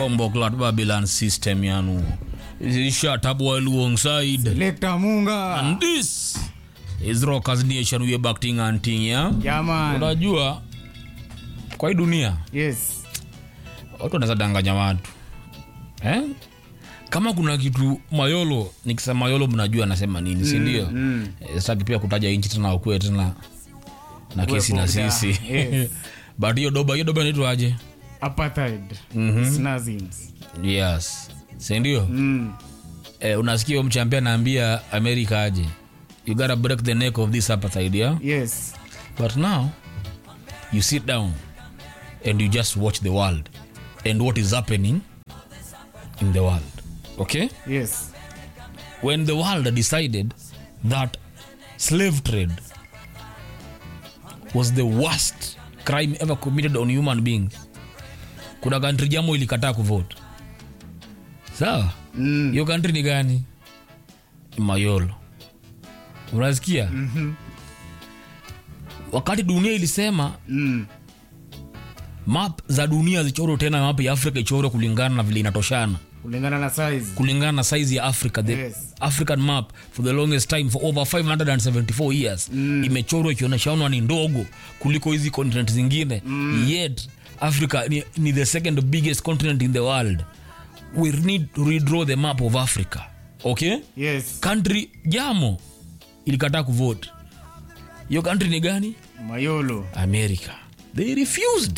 bomboklat babylon system yanu shut up while alongside Lekta Munga. and this is rockers nation we are backting anting ya Yeah, man. unajua kwa hii dunia Yes. watu wanaweza danganya watu eh? kama kuna kitu mayolo nikisema mayolo mnajua anasema nini si ndio mm. Eh, sitaki pia kutaja inchi tena wakue tena na kesi na Uwe sisi boda. Yes. but hiyo doba hiyo doba inaitwaje Apartheid. Snazins. yes si ndio Mm. eh, unasikia huyo mchampia anaambia amerika aje you gotta break the neck of this apartheid yeah? Yes. but now you sit down and you just watch the world and what is happening in the world okay Yes. when the world decided that slave trade was the worst crime ever committed on human beings kuna kantri jamo ilikataa kuvote sawa Mm. hiyo kantri ni gani mayolo unasikia mm-hmm. wakati dunia ilisema Mm. map za dunia zichorwe tena map ya afrika ichorwe kulingana na vile inatoshana Kulingana na size. kulingana na size ya africa the Yes. african map for the longest time for over 574 years mm. imechorwa ikioneshana ni ndogo kuliko hizi continent zingine mm. yet africa ni, ni the second biggest continent in the world we need to redraw the map of africa okay Yes. country jamo ilikataa kuvote hiyo country ni gani Mayolo. america they refused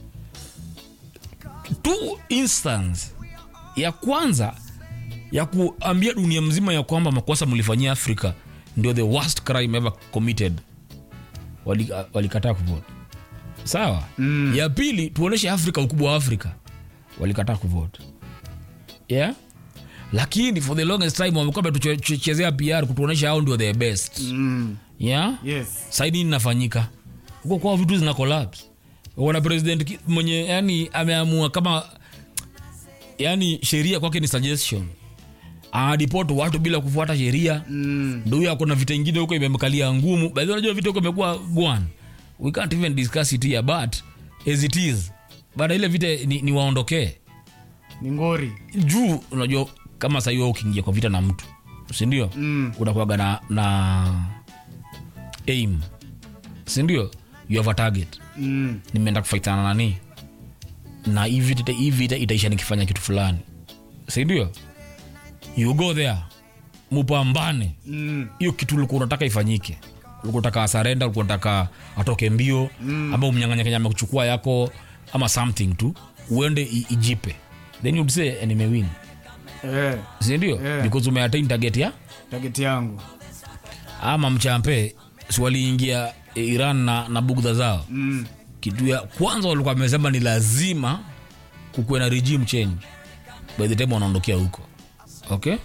two instance ya kwanza ya kuambia dunia mzima ya kwamba makosa mlifanyia afrika ndio the worst crime ever committed walikataa wali kuvote sawa mm. ya pili tuoneshe afrika ukubwa wa afrika walikataa kuvote yeah lakini for the longest time wamekuwa tuchezea pr kutuonesha hao ndio the best Mm. yeah Yes. sai nini inafanyika huko kwao vitu zina collapse wana president ki- mwenye yani ameamua kama yani sheria kwake ni suggestion anadipot watu bila kufuata sheria Mm. ndo huyo akona vita ingine huko imemkalia ngumu bahi unajua vita huko imekuwa gwan we can't even discuss it here but as it is baada ile vita ni, ni waondokee Ni ngori. juu unajua kama sahii wewe ukiingia kwa vita na mtu sindio Mm. unakuaga na, na aim sindio you have a target Mm. nimeenda kufaitana nani na hii vita hii vita itaisha nikifanya kitu fulani sindio you go there mupambane Mm. hiyo kitu ulikuwa unataka ifanyike ulikuwa unataka asarenda ulikuwa unataka atoke mbio mm. ama umnyanganya kenya amekuchukua yako ama something tu uende i- ijipe then you'd say "Eh, nimewin Eh. sindio Yeah. because umeatain target ya Target yangu. ama mchampe si waliingia eh, iran na, na bugdha zao Mm. kitu ya kwanza walikuwa wamesema ni lazima kukuwe na regime change by the time wanaondokea huko okay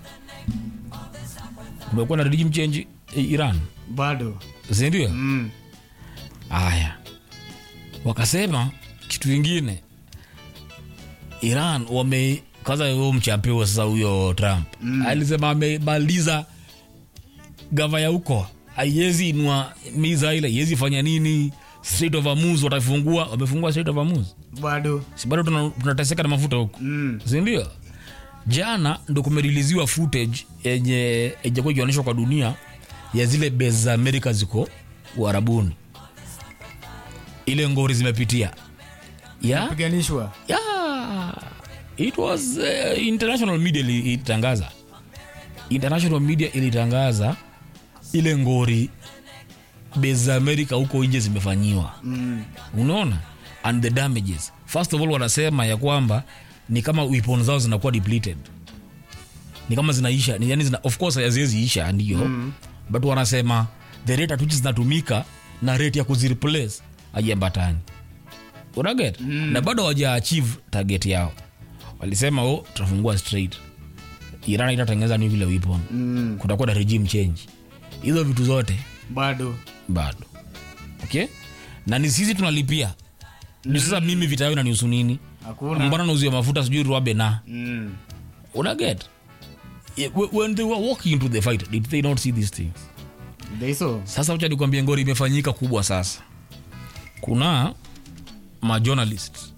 kumekuwa na regime change eh, iran Bado. sindio Mm. haya wakasema kitu ingine iran wame kwanza huyo mchampio sasa huyo trump mm. alisema amemaliza gava ya huko haiwezi inua miza ile iwezi fanya nini Strait of Hormuz watafungua wamefungua Strait of Hormuz Bado. si bado tuna- tunateseka na mafuta huko Mm. sindio jana ndo kumeriliziwa footage yenye ijakuwa ikionyeshwa kwa dunia ya zile base za amerika ziko uharabuni ile ngori zimepitia ya Piganishwa. yeah. it was uh, international media ili- ilitangaza international media ilitangaza ile ngori base za amerika huko nje zimefanyiwa Mm. unaona and the damages first of all wanasema ya kwamba ni kama weapon zao zinakuwa depleted ni kama zinaisha ni, yani zina, of course haziwezi isha ndio mm. but wanasema the rate at which zinatumika na rate ya kuzireplace haiambatani unaget mm. na bado hawaja achieve target yao walisema oh tutafungua straight iran itatengeneza nuclear weapon Mm. kutakuwa na regime change hizo vitu zote Bado. bado okay na ni sisi tunalipia ni sasa mimi vita yao inanihusu nini Hakuna. mbona nauzia mafuta sijui ruabe na Mm. unaget Yeah, wh- when they were walking into the fight did they not see these things They saw. sasa wacha nikwambie ngori imefanyika kubwa sasa kuna majournalist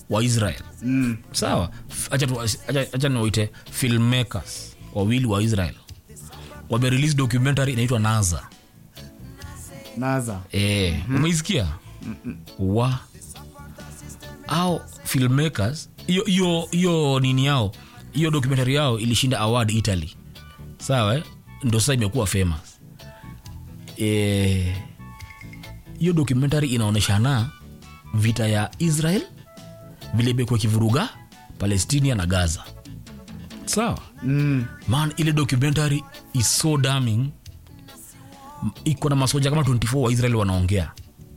wa israel Mm. sawa F- acha tu- acha- acha niwaite filmmakers wawili wa israel wamerelease documentary inaitwa naza naza e, umeisikia wa au filmmakers hiyo hiyo hiyo nini yao hiyo documentary yao ilishinda award italy sawa eh? ndo sasa imekuwa famous Eh, hiyo documentary inaonyeshana vita ya israel vile imekuwa kivuruga palestinia na gaza sawa mm. man ile documentary is so damning M- iko na masoja kama 24 wa israel wanaongea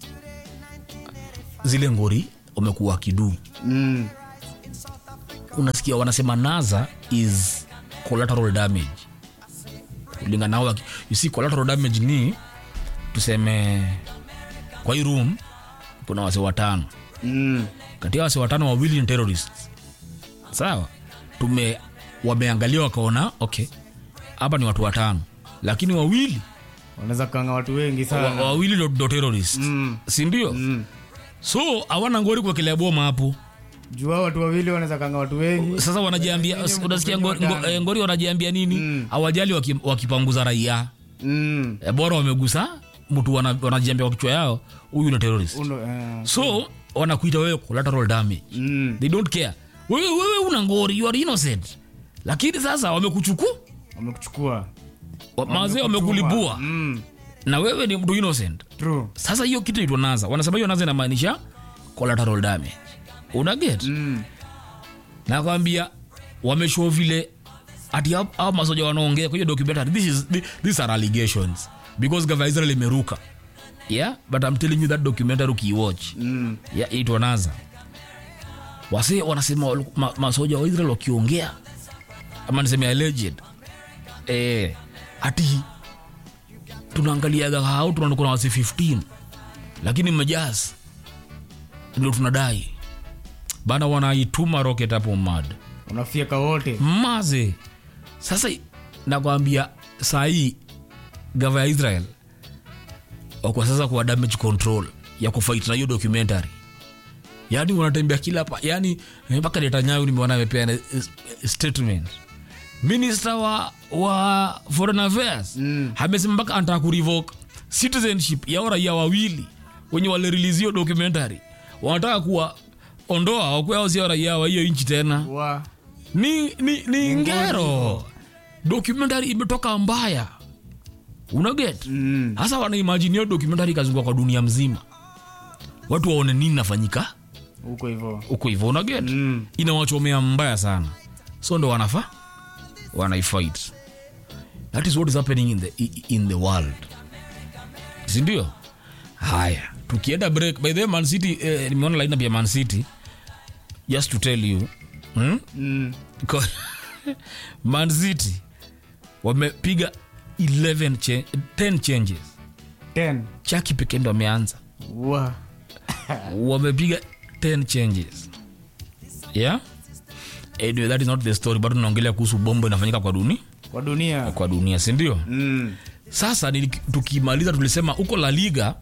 zile ngori wamekuwa kiduu Mm. unasikia wanasema naza is collateral damage kulingana nao waki- you see collateral damage ni tuseme kwa hii room kuna wase watano Mm. kati ya wase watano wawili ni terrorists sawa tume wameangalia wakaona okay hapa ni watu watano lakini wawili wanaweza kanga watu wengi wa, sana wawili ndo- ndo terrorists Mm. sindio Mm. so hawana ngori kuwekelea boma hapo jua watu wawili wanaweza kanga watu wengi sasa wanajiambia Wengine unasikia mko ngori, kwenye ngo- watano. eh, ngori wanajiambia nini Mm. hawajali waki- wakipanguza raia Mm. e, bora wamegusa mtu wana- wanajiambia kwa kichwa yao huyu ni terrorist Uno, eh. so wanakuita wewe collateral damage Mm. they don't care wewe wewe una ngori you are innocent lakini sasa wamekuchukua wamekuchukua wa- mazee Wamekutuma. wamekulipua Mm. na wewe ni mtu innocent True. sasa hiyo kitu itwa naza wanasema hiyo naza inamaanisha collateral damage una get Mm. nakwambia wameshow vile ati hao- hao masoja wanaongea kwa hiyo documentary this is, thi- these are allegations because gava israel imeruka yeah but i'm telling you that documentary ukiiwatch Mm. yeah, itwa naza wase wanasema wal- ma, masoja wa israel wakiongea ama niseme alleged eh, ati tunaangaliaga hao tunaona kuna wase 15 lakini mmejas ndio tunadai bana wanaituma rocket hapo mad unafyeka wote maze sasa nakwambia sahii gava ya israel wako sasa kwa damage control ya kufight na hiyo documentary yaani wanatembea kila pa yani mpaka netanyahu nimeona amepeana eh, statement minister wa, wa foreign affairs Mm. amesema mpaka anataka kurevoke citizenship ya raia wawili wenye walirelease hiyo documentary wanataka kuwa ondoa wakuwa sio raia wa hiyo nchi tena wa ni, ni, ni ngero documentary imetoka mbaya unaget Mm. hasa wanaimajini hiyo documentary ikazunguka kwa dunia mzima watu waone nini nafanyika huko hivyo huko hivyo unaget Mm. inawachomea mbaya sana so ndo wanafa wanaifight that is what is happening in the, i- in the world sindio haya tukienda break by the way, man city eh, nimeona lineup ya man city just to tell you hmm? Mm. Ko- man city wamepiga 11 cha- 10 changes Ten. chaki pekee ndo ameanza wa wamepiga 10 changes yeah anyway, that is not the story bado tunaongelea kuhusu bombo inafanyika kwa dunia kwa dunia kwa dunia sindio mm. sasa ni, tukimaliza tulisema huko la liga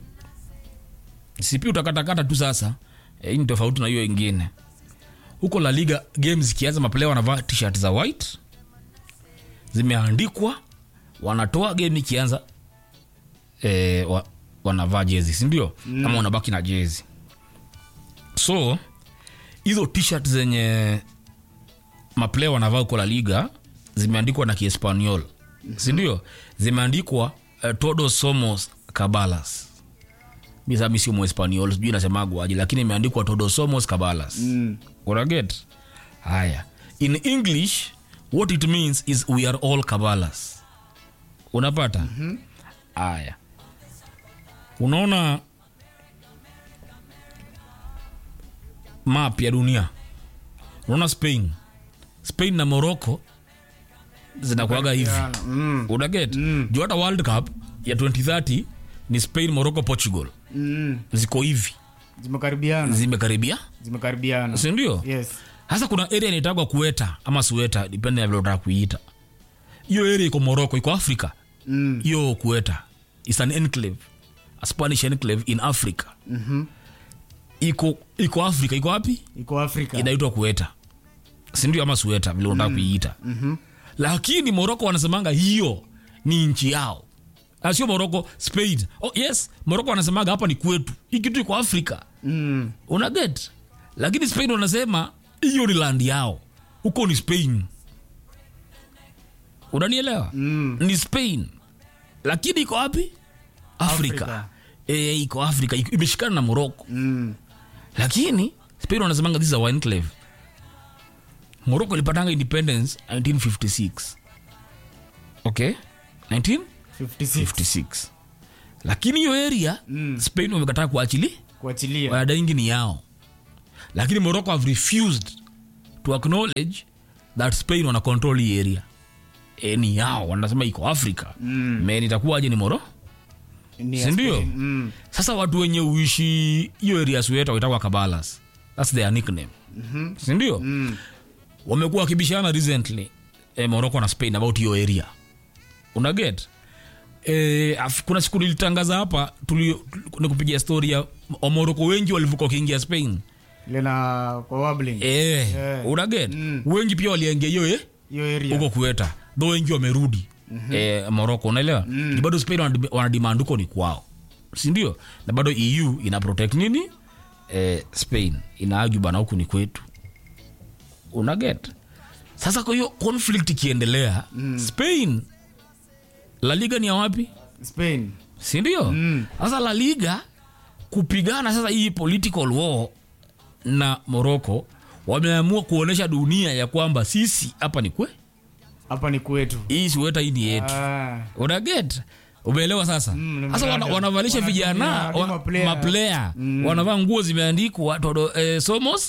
sipi utakatakata tu sasa Eh, hii ni tofauti na hiyo ingine huko la liga games zikianza maplaya wanavaa tshirt za white zimeandikwa wanatoa game ikianza eh, wa, wanavaa jezi sindio mm. ama wanabaki na jezi so hizo tshirt zenye maplaya wanavaa huko la liga zimeandikwa na kiespanyol mm-hmm. sindio zimeandikwa uh, todos somos cabalas mi sasa mi sio muespanyol sijui nasemagwaje lakini imeandikwa todos somos cabalas Mm. unaget haya in english what it means is we are all cabalas unapata haya unaona map ya dunia unaona spain spain na morocco zinakuaga hivi Mm. unaget mm. juu hata world cup ya 2030 ni spain morocco portugal Mm. ziko hivi zimekaribiana zimekaribia zimekaribiana sindio yes sasa kuna area inaitagwa kueta ama sueta depende ya vile unataka kuiita hiyo area iko morocco iko africa mm. hiyo kueta is an enclave a spanish enclave in africa Mhm. iko iko afrika iko wapi iko afrika inaitwa kueta sindio ama sueta vile unataka kuiita Mhm. lakini moroko wanasemanga hiyo ni nchi yao Ah, sio moroko spain oh, yes moroko wanasemaga hapa ni kwetu hii kitu iko afrika Mm. una get lakini spain wanasema hiyo ni land yao huko ni spain unanielewa Mm. ni spain lakini iko wapi afrika, Afrika. E, iko afrika iko- imeshikana na moroko Mm. lakini lakini spain wanasemanga this is our enclave morocco ilipatanga independence 1956 okay 1956 56 lakini hiyo area Mm. spain wamekataa kuachili kuachilia wanadaingi ni yao lakini morocco have refused to acknowledge that spain wana control hii area e, ni yao wanasema iko africa Mm. men itakuwaje ni moro Ni ya sindio? Spain. Mm. sasa watu wenye uishi hiyo area sueta waitakwa kabalas thats their nickname mm-hmm. sindio Mm. wamekuwa wakibishana recently eh, morocco na spain about hiyo area unaget eh, af- kuna siku nilitangaza hapa tuli- nikupigia story ya wamoroko wengi walivuka wakiingia spain lena kwa wabling eh, Eh. unaget Mm. wengi pia waliingia hiyo eh, hiyo area huko kueta tho wengi wamerudi mm-hmm. eh, moroko unaelewa mm. ni bado spain wanadi- wanademand huko ni kwao sindio na bado eu ina protect nini eh, spain inaaju bana huku ni kwetu unaget sasa kwa hiyo conflict ikiendelea mm. spain la liga ni ya wapi spain sindio Mm. sasa la liga kupigana sasa hii political war na morocco wameamua kuonyesha dunia ya kwamba sisi hapa ni kwe hapa ni kwetu hii siweta hii ni yetu Ah. unaget umeelewa sasa Mm, sasa wana, nimeelewa. wanavalisha Wanatumia vijana hadi wa- maplayer. maplayer Mm. wanavaa nguo zimeandikwa todo eh, somos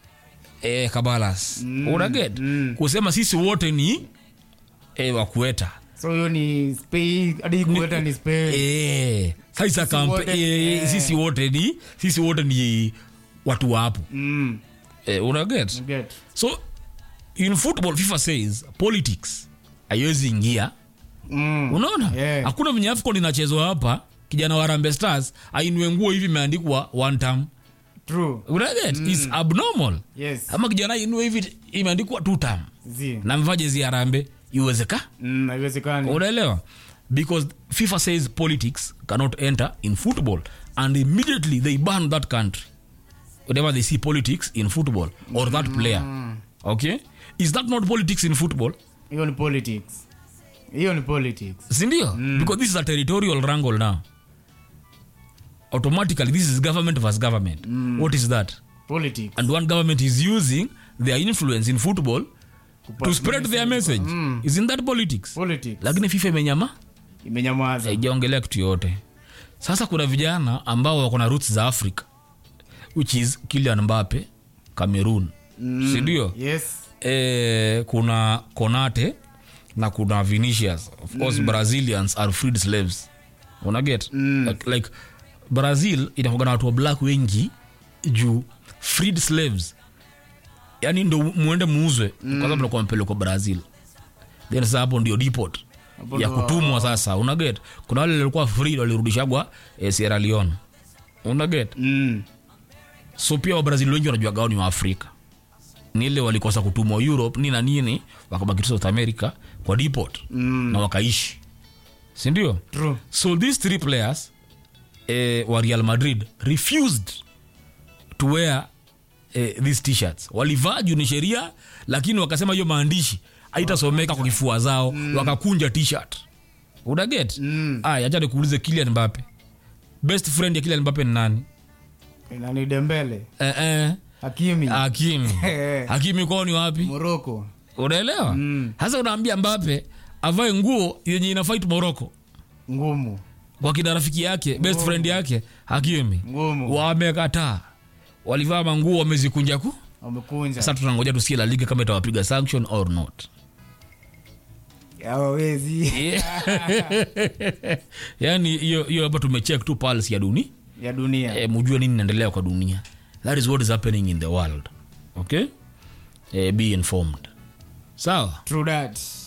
eh, kabalas Mm, unaget mm. kusema sisi wote ni eh, wakueta so hiyo ni spain hadi kueta ni spain eh, sasa kampe wote- eh, eh. sisi wote ni sisi wote ni watu wa hapo Mm. eh, unaget Get. so in football fifa says politics haiwezi ingia Mm. unaona Yeah. hakuna venye afcon inachezwa hapa kijana wa rambe stars ainue nguo hivi imeandikwa one time True. unaget mm. is abnormal Yes. ama kijana ainue hivi imeandikwa two time Zi. na mvaa jezi ya rambe iwezeka Mm, haiwezekani unaelewa because fifa says politics cannot enter in football and immediately they ban that country whenever they see politics in football or that player okay is that not politics in football hiyo ni politics hiyo ni politics sindio because this is a territorial wrangle now automatically this is government versus government what is that politics and one government is using their influence in football Kupa- to spread their message Mm. isn't that politics politics lakini fifa imenyama imenyamaza haijaongelea kitu yote sasa kuna vijana ambao wako na roots za africa which is kilian mbape cameroon mm. sindio yes eh, kuna konate na kuna vinicius of course mm. brazilians are freed slaves unaget mm. like, like brazil inakuga na watu wa black wengi juu freed slaves yani ndo muende muuzwe mm. kwanza mnakuwa mpelekwa brazil then sasa hapo ndio deport Hapo ya ndo- kutumwa sasa unaget kuna wale walikuwa freed walirudishagwa eh, sierra leone unaget mm. so pia wabrazil wengi wanajua gao ni waafrika ni ile walikosa kutumwa europe nini na nini wakabaki tu south america kwa deport Mm. na wakaishi sindio true so these three players eh, wa real madrid refused to wear eh, these t-shirts walivaa juu ni sheria lakini wakasema hiyo maandishi haitasomeka kwa kifua zao mm. wakakunja t-shirt unaget Mm. aya acha nikuulize kilian mbape best friend ya kilian mbape ni nani nani dembele eh, eh, hakimi hakimi hakimi kwao ni wapi moroko unaelewa Mm. sasa unaambia mbape avae nguo yenye ina fight moroko ngumu kwa kina rafiki yake best friend yake hakimi ngumu wamekataa walivaa manguo wamezikunja ku wamekunja sasa tunangoja tusikie la liga kama itawapiga sanction or not hawawezi yani hiyo hiyo hapa tumecheck tu pulse ya dunia ya dunia e, mujue nini inaendelea kwa dunia that is what is happening in the world okay e, be informed sawa true that